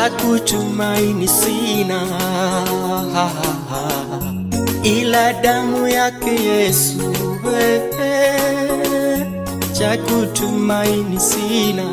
cha kutumaini sina ila damu yake Yesu eh, cha kutumaini sina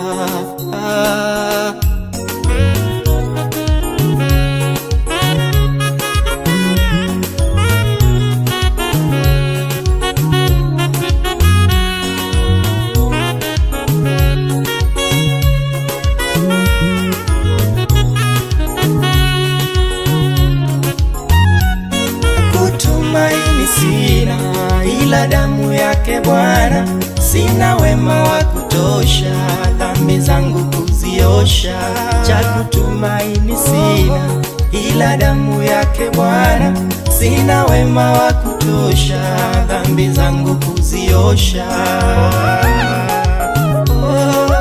kutumaini sina ila damu yake Bwana, sina wema wa kutosha dhambi zangu kuziosha. Cha kutumaini sina ila damu yake Bwana, sina wema wa kutosha dhambi zangu kuziosha. Oh.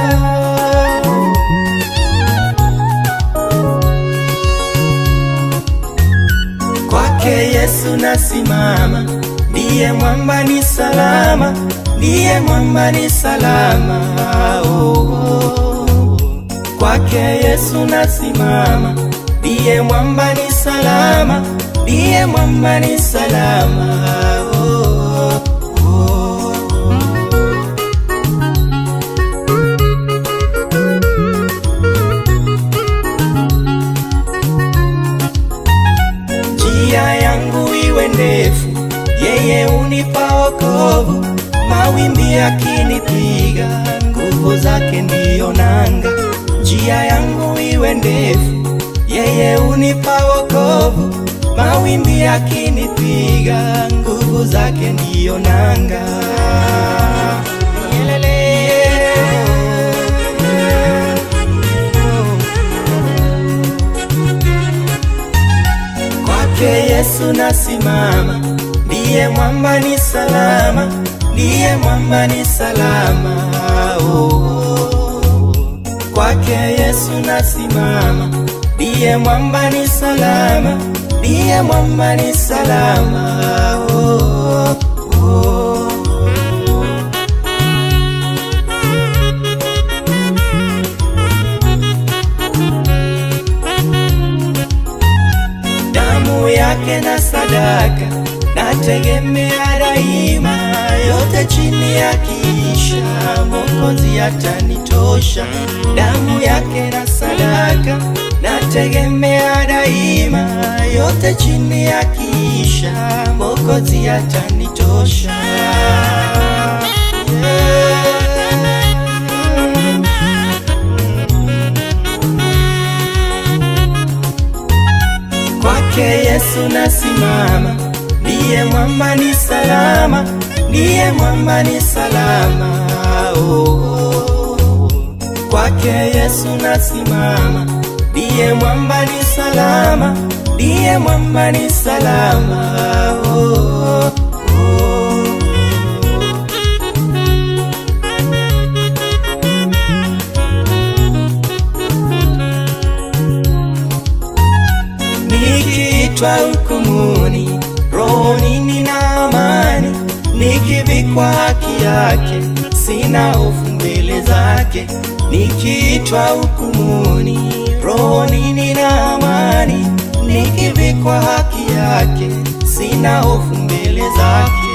Kwake Yesu nasimama, ndiye mwamba ni salama, ndiye mwamba ni salama. Oh, oh. Kwake Yesu nasimama, ndiye mwamba ni salama, ndiye mwamba ni salama. Oh, oh. njia yangu iwe ndefu, yeye unipa wokovu. Mawimbi yakinipiga, nguvu zake ndiyo nanga. Njia yangu iwe ndefu, yeye unipa wokovu. Mawimbi yakinipiga, nguvu zake ndiyo nanga. Kwake Yesu nasimama, ndiye mwamba ni salama, ndiye mwamba ni salama. Oh, kwake Yesu nasimama, ndiye mwamba ni salama, ndiye mwamba ni salama. Oh, oh. damu yake na sadaka nategemea daima, yote chini ya kiisha, Mwokozi atanitosha. Damu yake na sadaka nategemea daima, yote chini ya kiisha, Mwokozi atanitosha. Kwake Yesu nasimama, ndiye mwamba ni salama, ndiye mwamba ni salama. Oh, kwake Yesu nasimama, ndiye mwamba ni salama, ndiye mwamba ni salama. Oh, oh. Nikiitwa hukumuni, rohoni nina amani, nikivikwa haki yake, sina hofu mbele zake. Nikiitwa hukumuni, rohoni nina amani, nikivikwa haki yake, sina hofu mbele zake.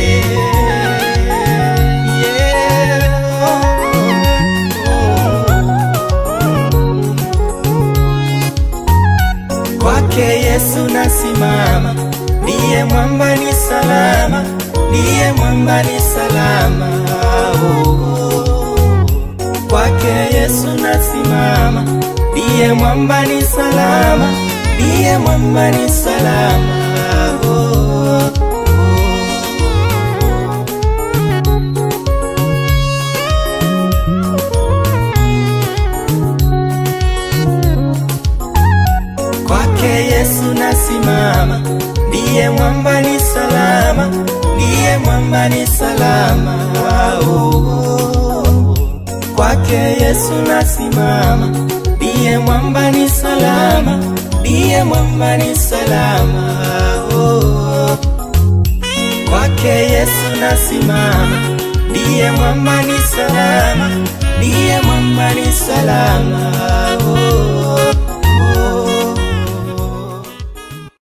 Kwake Yesu nasimama, ndiye mwamba ni salama, ndiye mwamba ni salama. Oh, kwake Yesu nasimama, ndiye mwamba ni salama, ndiye mwamba ni salama. Oh, oh. Kwake Yesu nasimama, ndiye mwamba ni salama, ndiye mwamba ni salama. Oh, kwake Yesu nasimama, ndiye mwamba ni salama, ndiye mwamba ni salama. Oh, kwake Yesu nasimama, ndiye mwamba ni salama, ndiye mwamba ni salama.